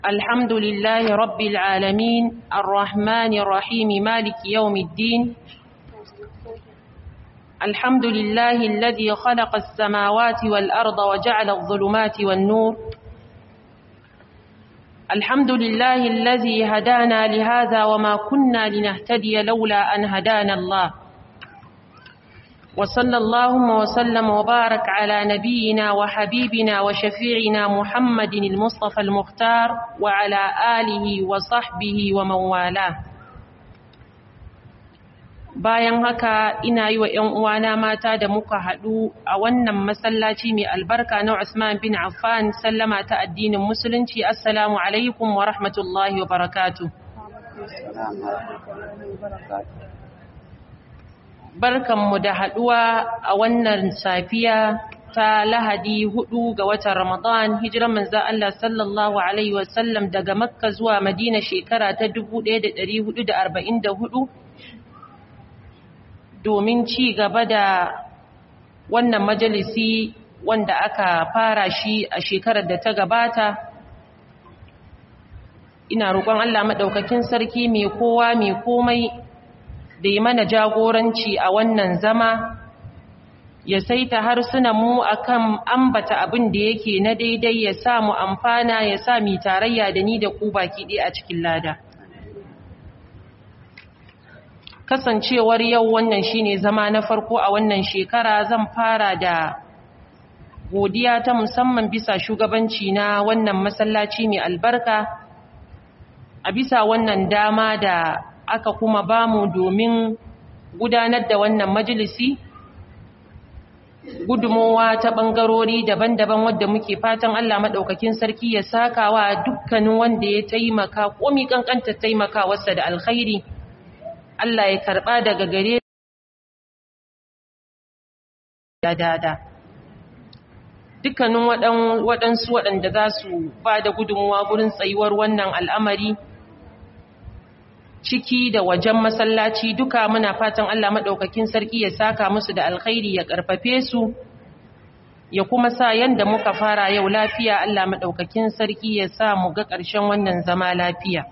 الحمد لله رب العالمين الرحمن الرحيم مالك يوم الدين الحمد لله الذي خلق السماوات والأرض وجعل الظلمات والنور الحمد لله الذي هدانا لهذا وما كنا لنهتدي لولا أن هدانا الله وصلى اللهم وسلم وبارك على نبينا وحبيبنا وشفيعنا محمد المصطفى المختار وعلى آله وصحبه ومن والاه bayan haka ina yi wa ‘yan uwana mata da muka haɗu a wannan masallaci mai albarka na Usman bin Affan sallama ta addinin musulunci assalamu alaikum wa rahmatullahi wa barakatu barkanmu da haɗuwa a wannan safiya ta lahadi hudu ga watan ramadan hijiran manza Allah sallallahu alaihi wasallam daga makka zuwa madina shekara ta 1444 domin ci gaba da wannan majalisi wanda aka fara shi a shekarar da ta gabata ina roƙon Allah maɗaukakin sarki mai kowa mai komai da yi mana jagoranci a wannan zama ya saita harsunan mu akan ambata abin da yake na daidai ya sa mu amfana ya sa mi tarayya da ni da ku baki ɗaya a cikin lada kasancewar yau wannan shine zama na farko a wannan shekara zan fara da godiya ta musamman bisa shugabanci na wannan masallaci mai albarka a bisa wannan dama da aka kuma bamu domin gudanar da wannan majalisi gudumowa ta ɓangarori daban-daban wadda muke fatan Allah maɗaukakin sarki ya sakawa dukkanin wanda ya taimaka komi ƙanƙanta taimakawarsa da alkhairi Allah ya karɓa daga gare da dada dukkanin waɗansu waɗanda za su ba da gudunmuwa gurin tsayuwar wannan al'amari ciki da wajen masallaci duka muna fatan Allah maɗaukakin sarki ya saka musu da alkhairi ya ƙarfafe su ya kuma sa yanda muka fara yau lafiya Allah maɗaukakin sarki ya sa mu ga ƙarshen wannan zama lafiya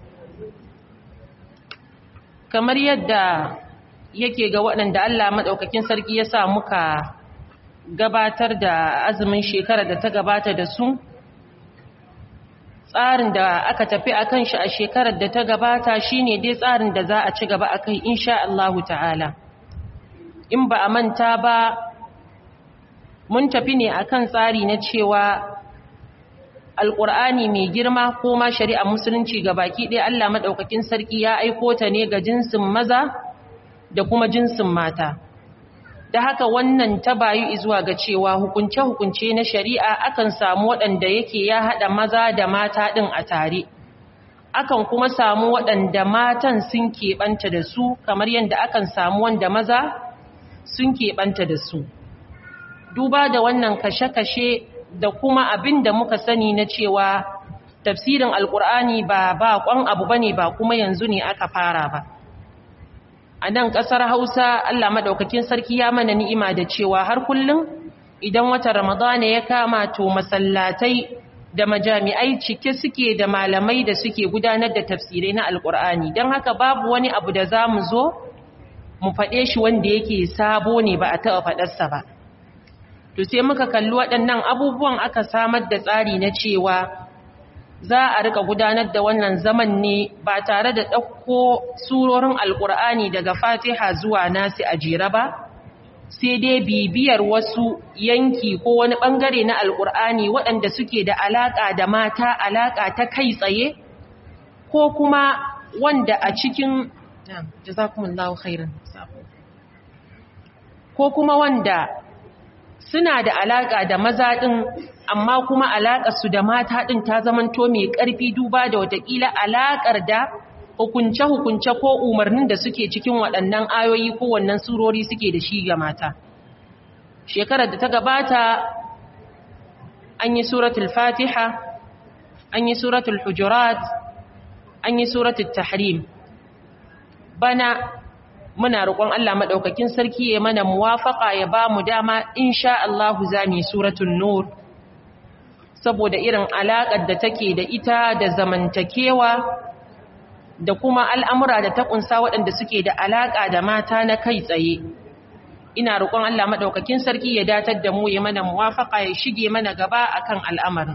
kamar yadda yake ga waɗanda Allah maɗaukakin sarki ya sa muka gabatar da azumin shekara da ta gabata da su tsarin da aka tafi a kan shi a shekarar da ta gabata shine dai tsarin da za a ci gaba a kai insha Allahu ta'ala in ba a manta ba mun tafi ne akan tsari na cewa alƙur'ani mai girma ko ma shari'a musulunci ga baki ɗaya Allah maɗaukakin sarki ya aiko ta ne ga jinsin maza da kuma jinsin mata da haka wannan ta bayu zuwa ga cewa hukunce-hukunce na shari'a akan samu waɗanda yake ya haɗa maza da mata ɗin a tare akan kuma samu waɗanda matan sun keɓanta da su kamar yadda akan samu wanda maza sun keɓanta da su duba da wannan kashe-kashe da kuma abin da muka sani na cewa tafsirin alkur'ani ba ba kwan abu bane ba kuma yanzu ne aka fara ba a nan ƙasar hausa allah maɗaukakin sarki ya mana ni'ima da cewa har kullum idan watan ramadana ya kama to masallatai da majami'ai cike suke da malamai da suke gudanar da tafsirai na alkur'ani don haka babu wani abu da za mu zo mu faɗe shi wanda yake sabo ne ba a taɓa faɗarsa ba to sai muka kalli waɗannan abubuwan aka samar da tsari na cewa za a rika gudanar da wannan zaman ne ba tare da ɗauko surorin alƙur'ani daga fatiha zuwa nasi a jera ba sai dai bibiyar wasu yanki ko wani ɓangare na alƙur'ani waɗanda suke da alaƙa da mata alaƙa ta kai tsaye ko kuma wanda a cikin jazakumullahu khairan ko kuma wanda suna da alaƙa da maza ɗin amma kuma alaƙarsu da mata ɗin ta zamanto mai ƙarfi duba da watakila alaƙar da hukunce-hukunce ko umarnin da suke cikin waɗannan ayoyi ko wannan surori suke da shi ga mata. Shekarar da ta gabata an yi suratul fatiha, an yi suratul hujurat, an yi suratul tahrim. Bana muna roƙon Allah maɗaukakin sarki ya mana muwafaƙa ya ba mu dama insha Allahu za mu yi suratul nur saboda irin alaƙar da take da ita da zamantakewa da kuma al'amura da ta ƙunsa waɗanda suke da alaƙa da mata na kai tsaye ina roƙon Allah maɗaukakin sarki ya datar da mu ya mana muwafaƙa ya shige mana gaba akan al'amarin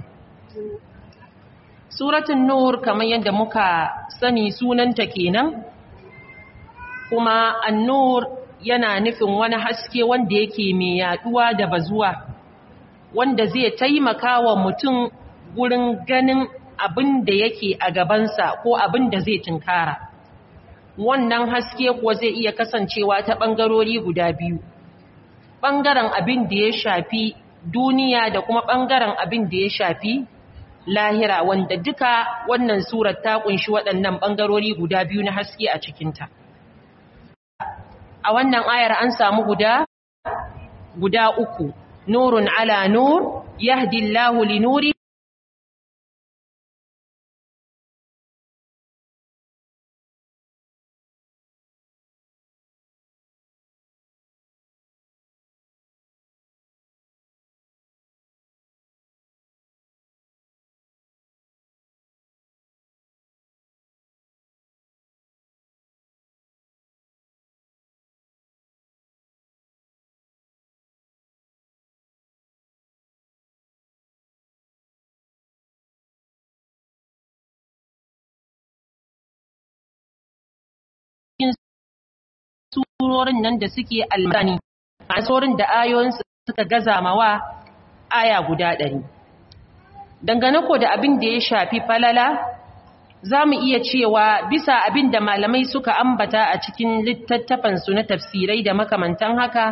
suratun nur kamar yadda muka sani sunanta kenan kuma annur yana nufin wani haske wanda yake mai yaduwa da bazuwa wanda zai taimaka wa mutum gurin ganin abin da yake a gabansa ko abin da zai tunkara wannan haske kuwa zai iya kasancewa ta ɓangarori guda biyu ɓangaren abin da ya shafi duniya da kuma ɓangaren abin da ya shafi lahira wanda duka wannan surar ta kunshi waɗannan ɓangarori guda biyu na haske a cikinta a wannan ayar an samu guda guda uku nurun ala nur yahdi Allahu li nuri surorin nan da suke almani a surorin da ayoyinsu suka gaza mawa aya guda ɗari. Dangane ko da abin da ya shafi falala, za mu iya cewa bisa abin da malamai suka ambata a cikin littattafansu na tafsirai da makamantan haka,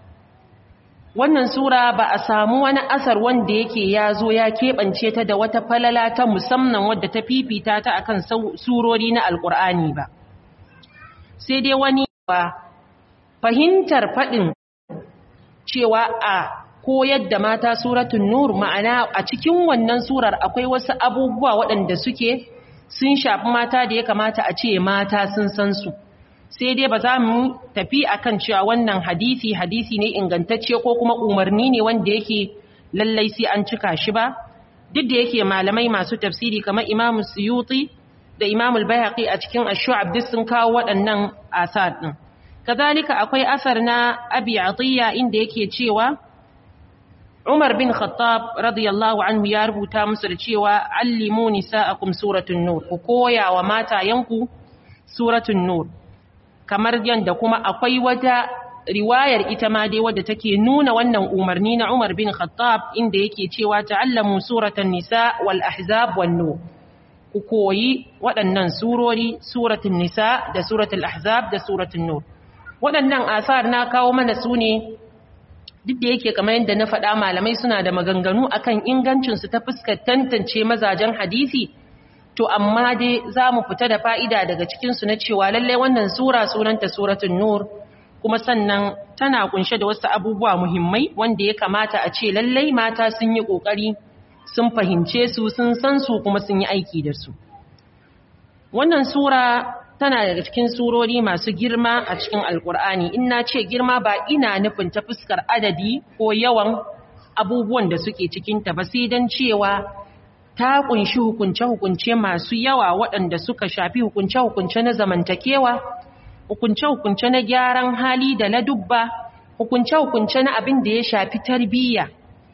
wannan sura ba a samu wani asar wanda yake ya zo ya keɓance ta da wata falala ta musamman wadda ta fifita ta akan surori na Alƙur'ani ba. Sai dai wani ba fahimtar faɗin cewa a koyar da mata suratun nur ma'ana a cikin wannan surar akwai wasu abubuwa waɗanda suke sun shafi mata da ya kamata a ce mata sun san su sai dai ba za mu tafi akan cewa wannan hadisi hadisi ne ingantacce ko kuma umarni ne wanda yake lallai sai an cika shi ba duk da yake malamai masu tafsiri kamar imamu suyuti da imamul bayhaqi a cikin ash-shu'ab duk sun kawo waɗannan asar din kazalika akwai asar na abi atiya inda yake cewa Umar bin Khattab radiyallahu anhu ya rubuta musu da cewa allimu nisa'akum suratun nur ku koya wa matayanku suratun nur kamar yanda kuma akwai wata riwayar ita ma dai wadda take nuna wannan umarni na Umar bin Khattab inda yake cewa ta'allamu suratan nisa wal ahzab wan nur ku koyi waɗannan surori suratul nisa da suratul ahzab da suratul nur waɗannan asar na kawo mana su ne duk da yake kamar yadda na faɗa malamai suna da maganganu akan ingancinsu ta fuskar tantance mazajen hadisi to amma dai za mu fita da fa'ida daga cikinsu na cewa lallai wannan sura sunanta suratun nur kuma sannan tana kunshe da wasu abubuwa muhimmai wanda ya kamata a ce lallai mata sun yi ƙoƙari sun fahimce su sun san su kuma sun yi aiki da su wannan sura tana daga cikin surori masu girma a cikin alkur'ani in na ce girma ba ina nufin ta fuskar adadi ko yawan abubuwan da suke cikinta ba sai don cewa ta kunshi hukunce-hukunce masu yawa waɗanda suka shafi hukunce-hukunce na zamantakewa hukunce-hukunce na gyaran hali da ladubba hukunce-hukunce na abin da ya shafi tarbiyya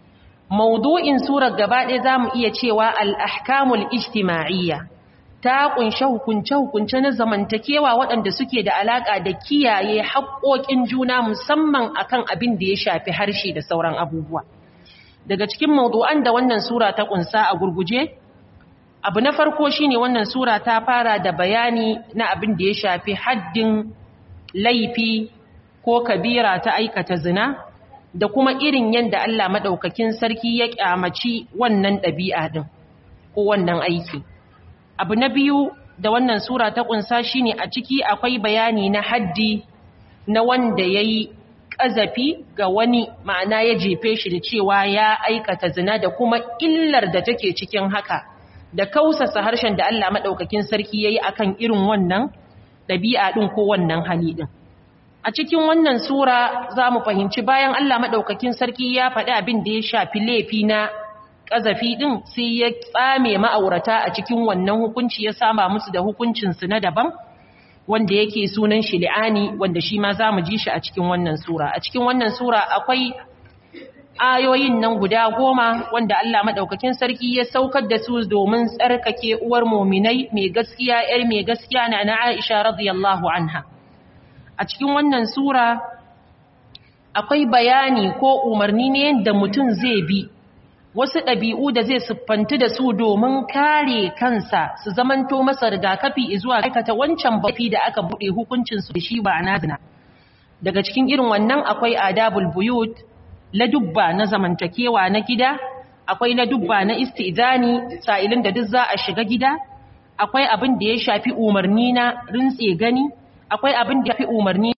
maudu'in surar gaba ɗaya za mu iya cewa al'ahkamul ijtima'iyya ta kunshe hukunce-hukunce na zamantakewa waɗanda suke da alaƙa da kiyaye haƙoƙin juna musamman akan abin da ya shafi harshe da sauran abubuwa. Daga cikin mawdu'an da wannan sura ta ƙunsa a gurguje, abu na farko shine wannan sura ta fara da bayani na abin da ya shafi haddin laifi ko kabira ta aikata zina da kuma irin yadda Allah maɗaukakin sarki ya ƙyamaci wannan ɗabi'a ɗin ko wannan aiki. abu na biyu da wannan sura ta kunsa shine a ciki akwai bayani na haddi na wanda yayi kazafi ga wani ma'ana ya jefe shi da cewa ya aikata zina da kuma illar da take cikin haka da kausasa harshen da Allah madaukakin sarki yayi akan irin wannan dabi'a din ko wannan hali din a cikin wannan sura zamu fahimci bayan Allah madaukakin sarki ya faɗi abin da ya shafi laifi na ƙazafi ɗin sai ya tsame ma'aurata a cikin wannan hukunci ya sama musu da hukuncinsu na daban wanda yake sunan shi li'ani wanda shi ma za mu ji shi a cikin wannan sura a cikin wannan sura akwai ayoyin nan guda goma wanda Allah maɗaukakin sarki ya saukar da su domin tsarkake uwar muminai mai gaskiya ‘yar mai gaskiya na na Aisha radiyallahu anha. A cikin wannan Sura akwai bayani ko umarni ne yadda mutum zai bi wasu ɗabi'u da zai siffanti da su domin kare kansa su zamanto masa rigakafi zuwa aikata wancan bafi da aka buɗe hukuncinsu da shi ba na zina. Daga cikin irin wannan akwai adabul buyut ladubba na zamantakewa na gida akwai ladubba na istizani sa'ilin da duk za a shiga gida akwai abin da ya shafi umarni na rintse gani akwai abin da ya fi umarni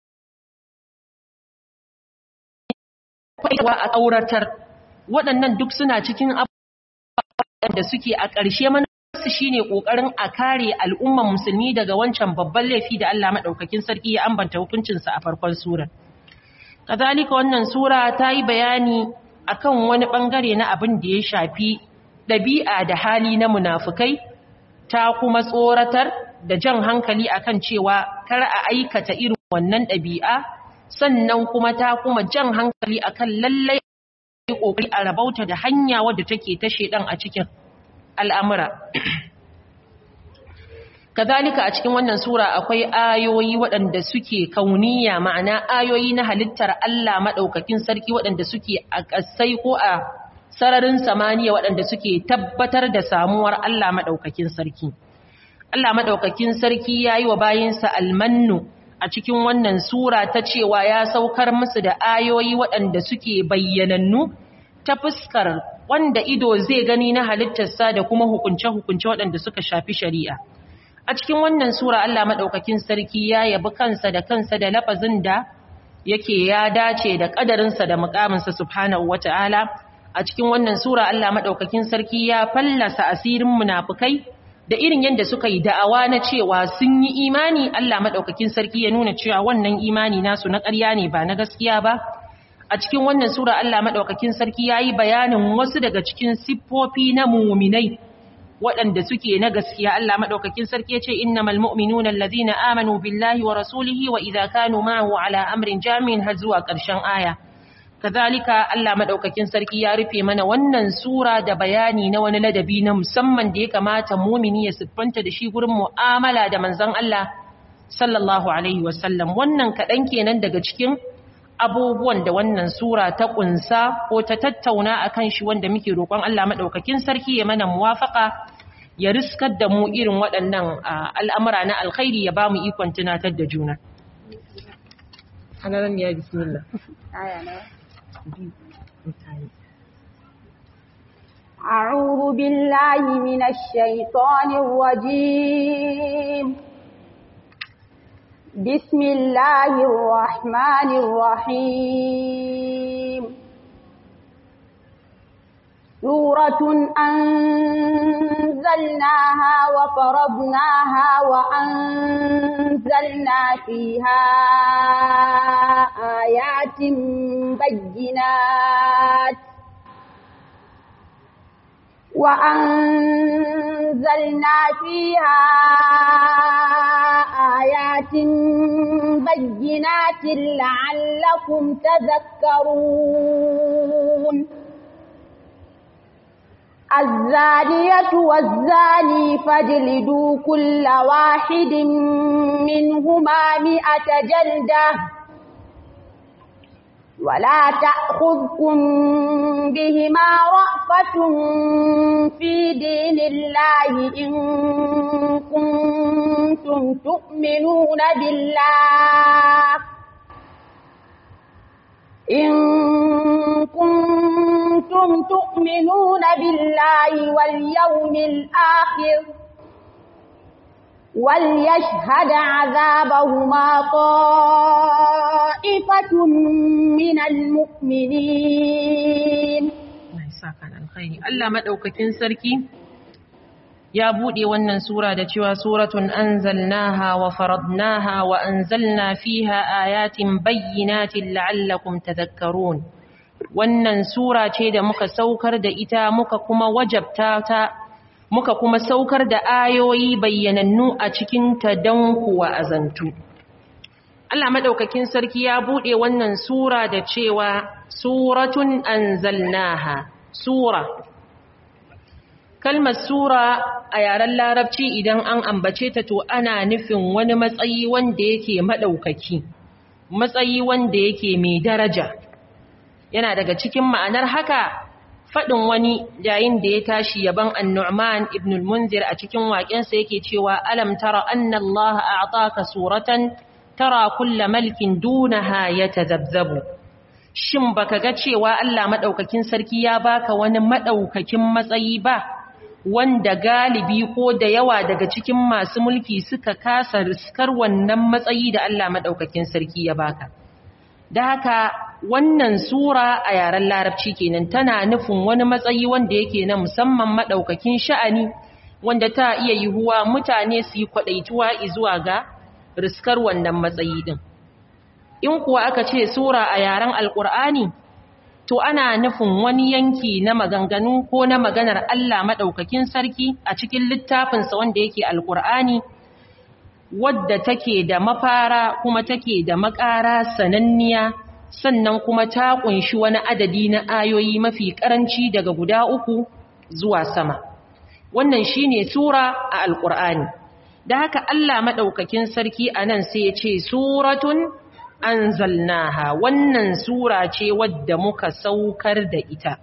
akwai a auratar waɗannan duk suna cikin abubuwan da suke a ƙarshe manufarsu shine ƙoƙarin a kare al'umman musulmi daga wancan babban laifi da Allah maɗaukakin sarki ya ambanta hukuncinsa a farkon surar kazalika wannan sura ta yi bayani akan wani bangare na abin da ya shafi ɗabi'a da hali na munafukai ta kuma tsoratar da jan hankali akan cewa kar a aikata irin wannan ɗabi'a sannan kuma ta kuma jan hankali akan lallai kokari a rabauta da hanya wadda take ta shedan a cikin al'amura kazalika a cikin wannan sura akwai ayoyi waɗanda suke kauniya ma'ana ayoyi na halittar Allah maɗaukakin sarki waɗanda suke a ƙasai ko a sararin samaniya waɗanda suke tabbatar da samuwar Allah maɗaukakin sarki Allah maɗaukakin sarki ya yi wa bayinsa almannu a cikin wannan sura ta cewa ya saukar musu da ayoyi waɗanda suke bayyanannu ta fuskar wanda ido zai gani na halittarsa da kuma hukunce-hukunce waɗanda suka shafi shari'a. a cikin wannan sura Allah madaukakin sarki ya yabi kansa da kansa da lafazin da yake ya dace da kadarinsa da mukaminsa subhanahu wataala a cikin wannan sura Allah madaukakin sarki ya fallasa asirin munafikai da irin yadda suka yi da'awa na cewa sun yi imani Allah madaukakin sarki ya nuna cewa wannan imani nasu na ƙarya ne ba na gaskiya ba a cikin wannan sura Allah madaukakin sarki yayi bayanin wasu daga cikin siffofi na mu'minai waɗanda suke na gaskiya Allah maɗaukakin sarki ce innamal mu'minuna allazina amanu billahi wa rasulihi wa idza kanu ma'ahu ala amrin jami'in har zuwa ƙarshen aya kazalika Allah maɗaukakin sarki ya rufe mana wannan sura da bayani na wani ladabi na musamman da ya kamata mu'mini ya siffanta da shi gurin mu'amala da manzon Allah sallallahu alaihi wasallam wannan kaɗan kenan daga cikin abubuwan da wannan sura ta kunsa ko ta tattauna akan shi wanda muke roƙon Allah madaukakin sarki ya mana muwafaka ya riskar da mu irin waɗannan al'amura na alkhairi ya ba mu ikon tunatar da juna hanaran ya bismillah aya na أعوذ بالله من الشيطان الرجيم بسم الله الرحمن الرحيم سورة أنزلناها وفرضناها وأنزلنا فيها آيات بينات وأنزلنا فيها آيات بينات لعلكم تذكرون الزانية والزاني فاجلدوا كل واحد منهما مئة جلدة ولا تأخذكم بهما رأفة في دين الله إن كنتم تؤمنون بالله إن كنتم تؤمنون بالله واليوم الآخر وليشهد عذابهما طائفة من المؤمنين Allah maɗaukakin sarki ya buɗe wannan sura da cewa suratun anzalnaha wa faradnaha wa anzalna fiha ayatin bayyinatin la'allakum tadhakkarun wannan sura ce da muka saukar da ita muka kuma wajabta ta muka kuma saukar da ayoyi bayyanannu a cikin ta don kuwa azantu Allah madaukakin sarki ya bude wannan sura da cewa suratun anzalnaha sura kalmar sura a yaren larabci idan an ambace ta to ana nufin wani matsayi wanda yake madaukaki matsayi wanda yake mai daraja yana daga cikin ma'anar haka faɗin wani yayin da ya tashi yaban annu'man ibn al-munzir a cikin waƙensa yake cewa alam tara anna Allah a'taka suratan tara kulla malkin dunaha yatazabzabu shin baka ga cewa Allah madaukakin sarki ya baka wani madaukakin matsayi ba wanda galibi ko da yawa daga cikin masu mulki suka kasa riskar wannan matsayi da Allah madaukakin sarki ya baka da haka wannan sura a yaren larabci kenan tana nufin wani matsayi wanda yake na musamman madaukakin sha'ani wanda ta iya yiwuwa mutane su yi kwadaituwa zuwa ga riskar wannan matsayi din in kuwa aka ce sura a yaren alkur'ani to ana nufin wani yanki na maganganu ko na maganar Allah madaukakin sarki a cikin littafinsa wanda yake alkur'ani wadda take da mafara kuma take da makara sananniya sannan kuma ta kunshi wani adadi na ayoyi mafi karanci daga guda uku zuwa sama wannan shine sura a alkur'ani da haka Allah madaukakin sarki anan sai ya ce suratun anzalnaha wannan sura ce wadda muka saukar da ita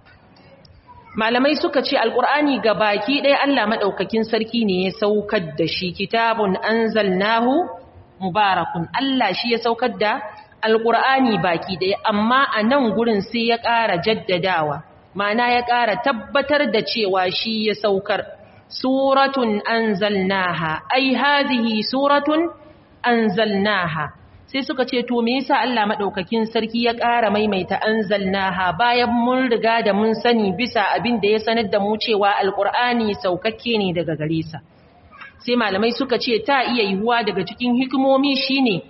malamai suka ce alkur'ani ga baki ɗaya Allah maɗaukakin sarki ne ya saukar da shi kitabun anzalnahu mubarakun Allah shi ya saukar da alkur'ani baki ɗaya amma a nan gurin sai ya ƙara jaddadawa mana ya ƙara tabbatar da cewa shi ya saukar suratun anzalnaha ai hazihi suratun anzalnaha sai suka ce to me yasa Allah madaukakin sarki ya ƙara maimaita anzalnaha bayan mun riga da mun sani bisa abin da ya sanar da mu cewa alqur'ani saukakke ne daga gare sa sai malamai suka ce ta iya yiwuwa daga cikin hikimomi shine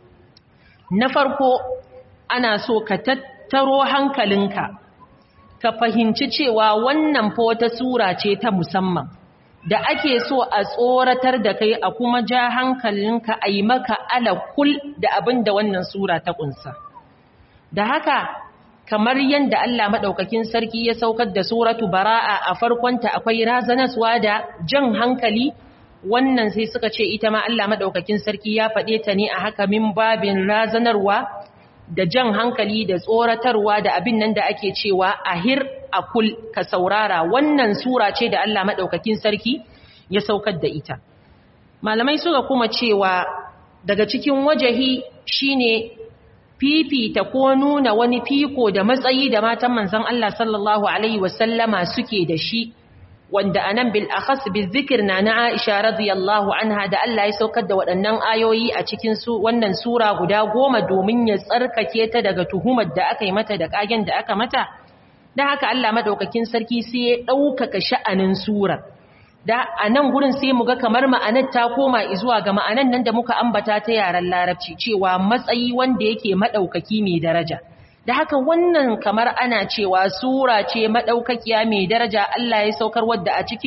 na farko ana so ka tattaro hankalinka ka fahimci cewa wannan fa wata sura ce ta musamman da ake so a tsoratar da kai a kuma ja hankalinka a yi maka alakul da abin da wannan sura ta kunsa. Da haka, kamar yadda Allah maɗaukakin sarki ya saukar da suratu bara'a a farkonta akwai razanaswa da jan hankali, wannan sai suka ce ita ma Allah maɗaukakin sarki ya faɗe ta ne a haka min babin razanarwa da jan hankali da tsoratarwa da abin nan da ake cewa ahir akul ka saurara wannan sura ce da Allah madaukakin sarki ya saukar da ita malamai suka kuma cewa daga cikin wajahi shine fifita ko nuna wani fiko da matsayi da matan manzon Allah sallallahu alaihi wasallama suke da shi wanda anan bil akhas bizikr na na Aisha radiyallahu anha da Allah ya saukar da waɗannan ayoyi a cikin su wannan sura guda goma domin ya tsarkake ta daga tuhumar da aka yi mata da kagen da aka mata dan haka Allah madaukakin sarki sai ya ɗaukaka sha'anin surar da a nan gurin sai mu ga kamar ma'anar ta koma zuwa ga ma'anar nan da muka ambata ta yaren larabci cewa matsayi wanda yake maɗaukaki mai daraja da haka wannan kamar ana cewa sura ce maɗaukakiya mai daraja Allah ya saukar wadda a cikin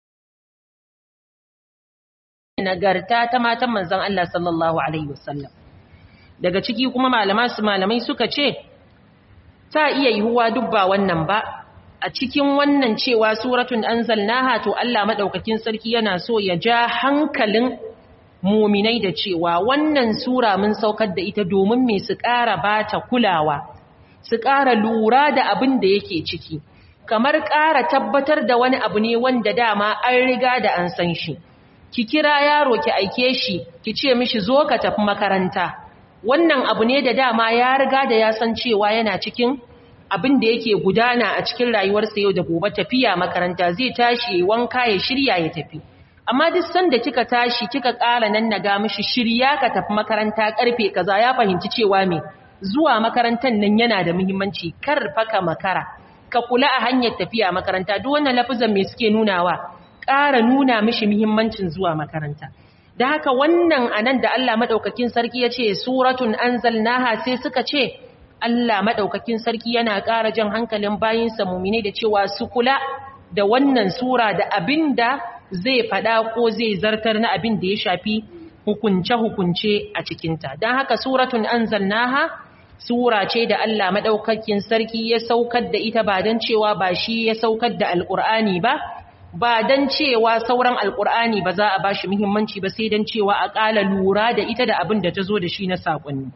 nagarta ta matan manzon Allah sallallahu alaihi wasallam daga ciki kuma malama su malamai suka ce ta iya yiwuwa duk ba wannan ba a cikin wannan cewa suratun anzalnaha to Allah madaukakin sarki yana so ya ja hankalin muminai da cewa wannan sura mun saukar da ita domin me su ƙara bata kulawa su ƙara lura da abin da yake ciki kamar ƙara tabbatar da wani abu ne wanda dama an riga da an san shi ki kira yaro ki aike shi ki ce mishi zo ka tafi makaranta wannan abu ne da dama ya riga da ya san cewa yana cikin abin da yake gudana a cikin rayuwarsa yau da gobe tafiya makaranta zai tashi wanka ya shirya ya tafi amma duk sanda kika tashi kika ƙara nan naga mishi shirya ka tafi makaranta karfe kaza ya fahimci cewa me zuwa makarantar nan yana da muhimmanci kar faka makara ka kula a hanyar tafiya makaranta duk wannan lafazan me suke nunawa ƙara nuna mishi muhimmancin zuwa makaranta da haka wannan anan da Allah madaukakin sarki ya ce suratun anzalnaha sai suka ce Allah madaukakin sarki yana ƙara jan hankalin bayinsa mumine da cewa su kula da wannan sura da abinda zai faɗa ko zai zartar na abin da ya shafi hukunce-hukunce a cikinta don haka suratun anzalnaha sura ce da Allah madaukakin sarki ya saukar da ita ba don cewa ba shi ya saukar da alƙur'ani ba ba don cewa sauran alƙur'ani ba za a ba shi muhimmanci ba sai don cewa a ƙala lura da ita da abin da ta zo da shi na saƙonni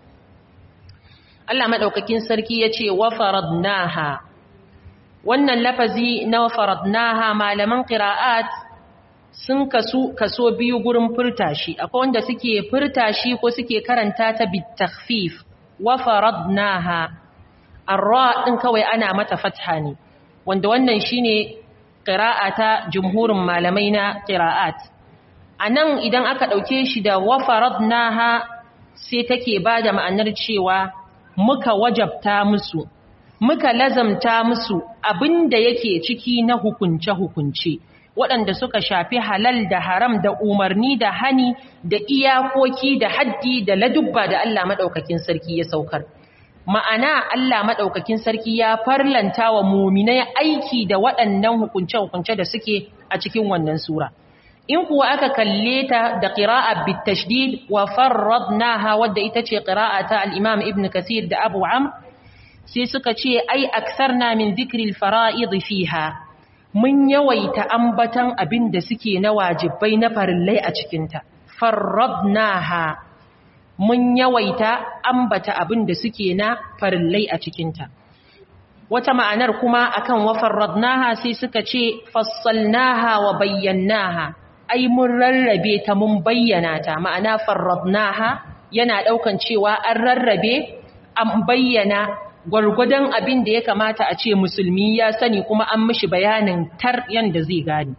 Allah maɗaukakin sarki ya ce wa faradnaha wannan lafazi na faradnaha malaman qira'at sun kasu kaso biyu gurin furta shi akwai wanda suke furta shi ko suke karanta ta bitakhfif wa faradnaha arra din kawai ana mata fatha ne wanda wannan shine qira'a ta jumhurin malamai na qira'at anan idan aka dauke shi da wa faradnaha sai take bada ma'anar cewa muka wajabta musu muka lazamta musu abinda yake ciki na hukunce-hukunce waɗanda suka shafi halal da haram da umarni da hani da iyakoki da haddi da ladubba da Allah maɗaukakin sarki ya saukar ma'ana Allah maɗaukakin sarki ya farlanta wa muminai aiki da waɗannan hukunce-hukunce da suke a cikin wannan sura in kuwa aka kalle ta da qira'a bitashdid wa farradnaha wadda ita ce qira'a ta al-Imam Ibn Kathir da Abu Amr sai suka ce ai aksarna min dhikri al-fara'id fiha mun yawaita ambatan abin da suke na wajibai na farillai a cikin ta farradnaha mun yawaita ambata abin da suke na farillai a cikin ta wata ma'anar kuma akan wa farradnaha sai suka ce fassalnaha wa bayyanaha ai mun rarrabe ta mun bayyana ta ma'ana farradnaha yana daukan cewa an rarrabe an bayyana gwargwadon abin da ya kamata a ce musulmi ya sani kuma an mishi bayanin tar yanda zai gani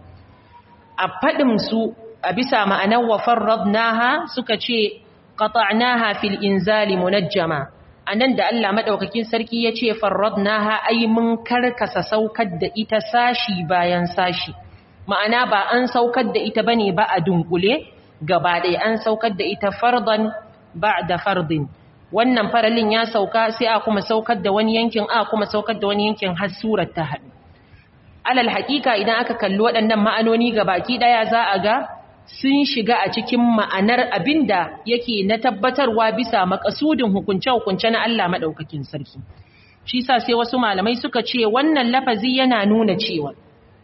a fadin su a bisa ma'anar wa farradnaha suka ce qata'naha fil inzali munajjama anan da Allah madaukakin sarki ya ce farradnaha ai mun karkasa saukar da ita sashi bayan sashi ma'ana ba an saukar da ita bane ba a dunkule gaba ɗaya an saukar da ita fardan ba'da fardin wannan faralin ya sauka sai a kuma saukar da wani yankin a kuma saukar da wani yankin har surar ta haɗu alal haƙiƙa idan aka kalli waɗannan ma'anoni baki ɗaya za a ga sun shiga a cikin ma'anar abinda yake na tabbatarwa bisa makasudin hukunce-hukunce na Allah maɗaukakin sarki shi sa sai wasu malamai suka ce wannan lafazi yana nuna cewa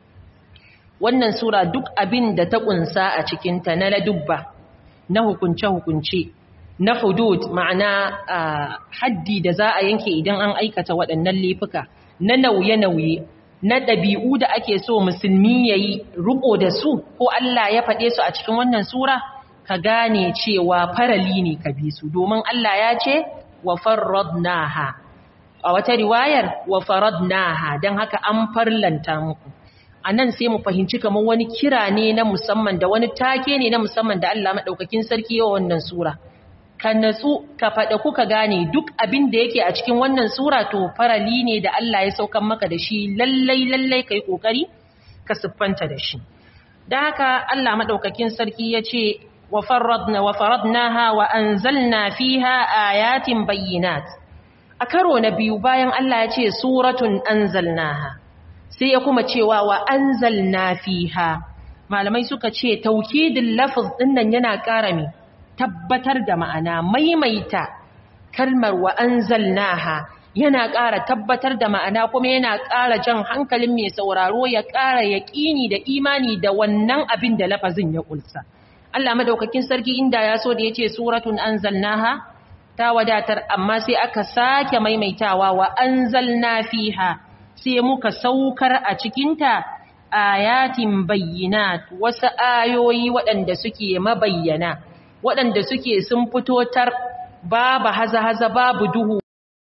wannan sura duk abin da ta kunsa a cikinta na ladubba na hukunce-hukunce na hudud ma'ana haddi da za a yanke idan an aikata waɗannan laifuka na nauye-nauye na ɗabi'u da ake so musulmi ya yi riƙo da su ko Allah ya faɗe su a cikin wannan sura ka gane cewa farali ne ka bi su domin Allah ya ce wa farradnaha a wata riwayar wa faradnaha don haka an farlanta muku a nan sai mu fahimci kamar wani kira ne na musamman da wani take ne na musamman da Allah maɗaukakin sarki yawa wannan sura ka natsu ka faɗa kuka gane duk abin da yake a cikin wannan sura to farali ne da Allah ya saukan maka da shi lallai lallai kai kokari ka siffanta da shi da haka Allah maɗaukakin sarki ya ce wa faradna wa faradnaha wa anzalna fiha ayatin bayyinat a karo na biyu bayan Allah ya ce suratun anzalnaha sai ya kuma cewa wa anzalna fiha malamai suka ce taukidin lafz dinnan yana ƙara mi tabbatar da ma'ana maimaita kalmar wa anzalnaha yana ƙara tabbatar da ma'ana kuma yana ƙara jan hankalin mai sauraro ya ƙara yaƙini da imani da wannan abin da lafazin ya ƙulsa Allah madaukakin sarki inda ya so da yace suratun anzalnaha ta wadatar amma sai aka sake maimaitawa wa anzalna fiha sai muka saukar a cikinta ayatin bayyinat wasu ayoyi waɗanda suke mabayyana waɗanda suke sun fito tar babu haza-haza babu duhu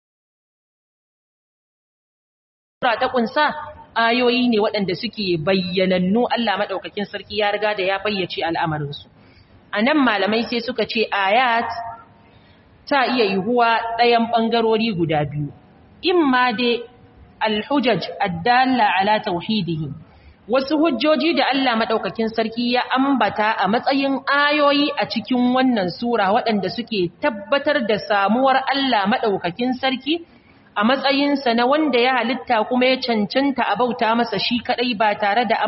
ta kunsa ayoyi ne waɗanda suke bayyanannu Allah maɗaukakin sarki ya riga da ya bayyace al'amarinsu a nan malamai sai suka ce ayat ta iya yiwuwa ɗayan ɓangarori guda biyu in ma dai alhujaj addalla ala tauhidihi wasu hujjoji da Allah madaukakin sarki ya ambata a matsayin ayoyi a cikin wannan sura waɗanda suke tabbatar da samuwar Allah madaukakin sarki a matsayinsa na wanda ya halitta kuma ya cancanta a bauta masa shi kadai ba tare da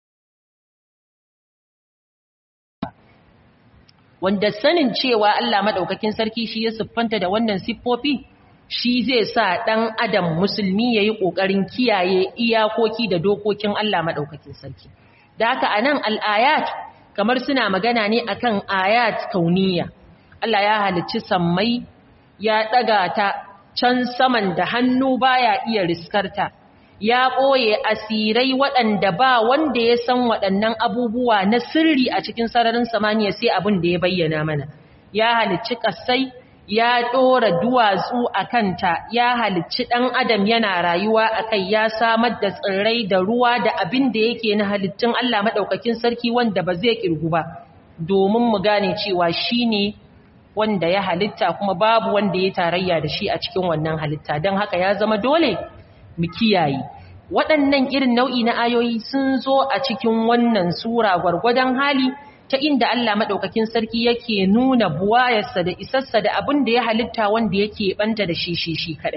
wanda sanin cewa Allah madaukakin sarki shi ya siffanta da wannan siffofi shi zai sa dan adam musulmi yayi kokarin kiyaye iyakoki da dokokin Allah madaukakin sarki da haka anan al-ayat kamar suna magana ne akan ayat kauniya Allah ya halicci sammai ya daga ta can saman da hannu baya iya riskarta ya ɓoye asirai waɗanda ba wanda ya san waɗannan abubuwa na sirri a cikin sararin samaniya sai abin da ya bayyana mana ya halicci ƙasai ya ɗora duwatsu a kanta ya halicci ɗan adam yana rayuwa a kai ya samar da tsirrai da ruwa da abin da yake na halittun Allah maɗaukakin sarki wanda ba zai ƙirgu ba domin mu gane cewa shi ne wanda ya halitta kuma babu wanda ya tarayya da shi a cikin wannan halitta don haka ya zama dole mu kiyaye waɗannan irin nau'i na ayoyi sun zo a cikin wannan sura gwargwadon hali ta inda Allah maɗaukakin sarki yake nuna buwayarsa da isarsa da abin da ya halitta wanda yake ɓanta da shi shi shi kaɗai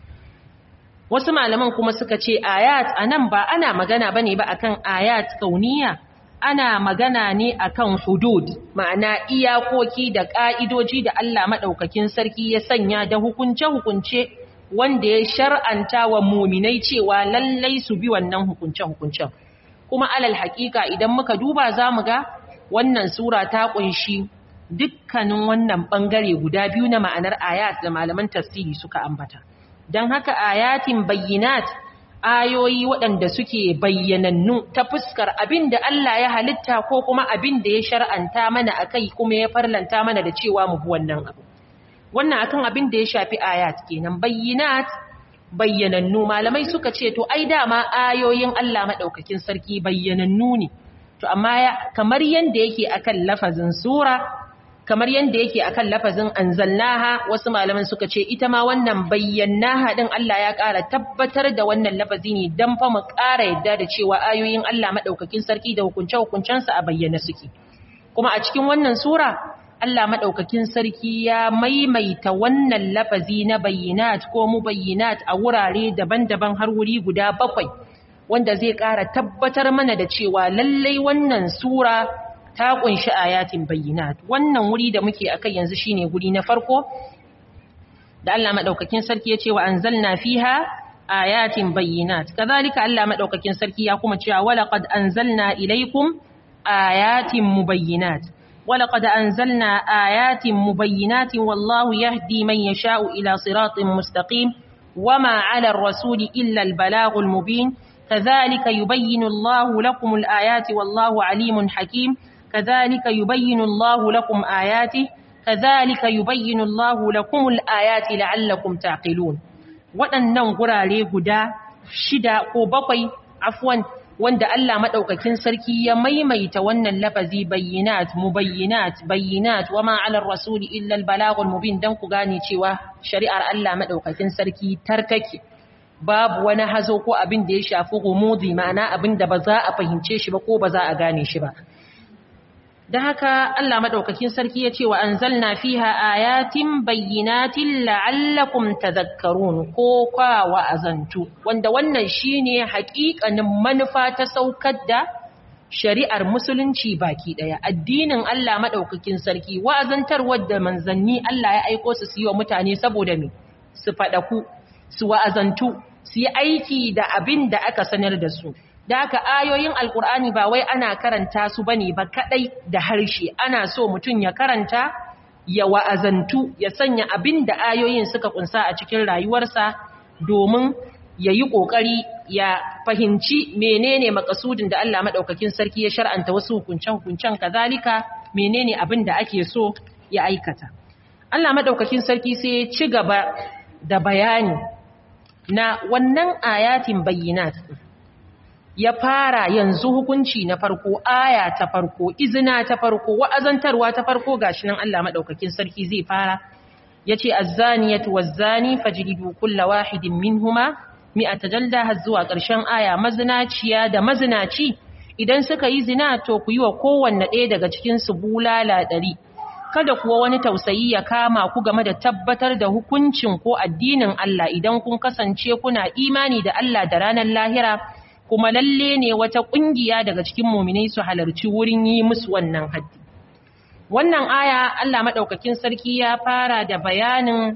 wasu malaman kuma suka ce ayat a nan ba ana magana ba ne ba akan ayat kauniya ana magana ne akan hudud ma'ana iyakoki da ƙa'idoji da Allah maɗaukakin sarki ya sanya da hukunce-hukunce wanda ya shar'anta wa muminai cewa lallai su bi wannan hukunce-hukuncen kuma alal haƙiƙa idan muka duba za mu ga wannan sura ta ƙunshi dukkanin wannan ɓangare guda biyu na ma'anar ayat da malaman tafsiri suka ambata don haka ayatin bayyinat ayoyi waɗanda suke bayyanannu ta fuskar abin da Allah ya halitta ko kuma abin da ya shar'anta mana a kai kuma ya farlanta mana da cewa mu bi wannan abu. Wannan akan abin da ya shafi ayat kenan bayyinat bayyanannu malamai suka ce to ai dama ayoyin Allah maɗaukakin sarki bayyanannu ne. To amma kamar yanda yake akan lafazin sura kamar yadda yake akan lafazin anzalnaha wasu malaman suka ce ita ma wannan bayyanaha din Allah ya ƙara tabbatar da wannan lafazi ne dan fa mu ƙara yadda da cewa ayoyin Allah madaukakin sarki da hukunce hukuncensa a bayyana suke kuma a cikin wannan sura Allah madaukakin sarki ya maimaita wannan lafazi na bayyinat ko mubayyinat a wurare daban-daban har wuri guda bakwai wanda zai ƙara tabbatar mana da cewa lallai wannan sura ta kunshi ayatin bayyinat wannan wuri da muke akai yanzu shine guri na farko da Allah madaukakin sarki ya ce wa anzalna fiha ayatin bayyinat kazalika Allah madaukakin sarki ya kuma cewa walaqad anzalna ilaykum ayatin mubayyinat walaqad anzalna ayatin mubayyinatin wallahu yahdi man yasha'u ila siratin mustaqim wama 'ala ar-rasuli illa al-balaghul mubin كذلك يبين الله لكم الآيات والله عليم حكيم كذلك يبين الله لكم آياته كذلك يبين الله لكم الآيات لعلكم تعقلون waɗannan gurare guda shida ko bakwai afwan wanda Allah madaukakin sarki ya maimaita wannan lafazi bayyinat mubayyinat bayyinat wama 'ala ar-rasul illa al-balaghul mubin dan ku gane cewa shari'ar Allah madaukakin sarki tarkake babu wani hazo ko abin da ya shafi gumudi ma'ana abin da ba za a fahimce shi ba ko ba za a gane shi ba da haka Allah madaukakin sarki ya ce wa anzalna fiha ayatin bayyinatin la'allakum tadhakkarun ko kwa wa'azantu wanda wannan shine haƙiƙanin manufa ta saukar da shari'ar musulunci baki daya addinin Allah madaukakin sarki wa'azantarwar da manzanni Allah ya aiko su su yi wa mutane saboda me su fadaku su wa'azantu su yi aiki da abin da aka sanar da su da haka ayoyin alkur'ani ba wai ana karanta su bane ba kadai da harshe ana so mutum ya karanta ya wa'azantu ya sanya abin da ayoyin suka kunsa a cikin rayuwarsa domin ya yi ƙoƙari ya fahimci menene makasudin da Allah maɗaukakin sarki ya shar'anta wasu hukuncen-hukuncen kazalika menene abin da ake so ya aikata Allah maɗaukakin sarki sai ya ci gaba da bayani na wannan ayatin bayyinat ya fara yanzu hukunci na farko aya ta farko izina ta farko wa'azantarwa ta farko gashi nan Allah madaukakin sarki zai fara yace az-zaniyatu waz-zani fajlidu kulla wahidin minhuma mi'ata jalda har zuwa ƙarshen aya mazinaciya da mazinaci idan suka yi zina to ku yi wa kowanne ɗaya daga cikin su bulala ɗari kada kuwa wani tausayi ya kama ku game da tabbatar da hukuncin ko addinin Allah idan kun kasance kuna imani da Allah da ranar lahira kuma lalle ne wata kungiya daga cikin muminai su halarci wurin yi musu wannan haddi wannan aya Allah madaukakin sarki ya fara da bayanin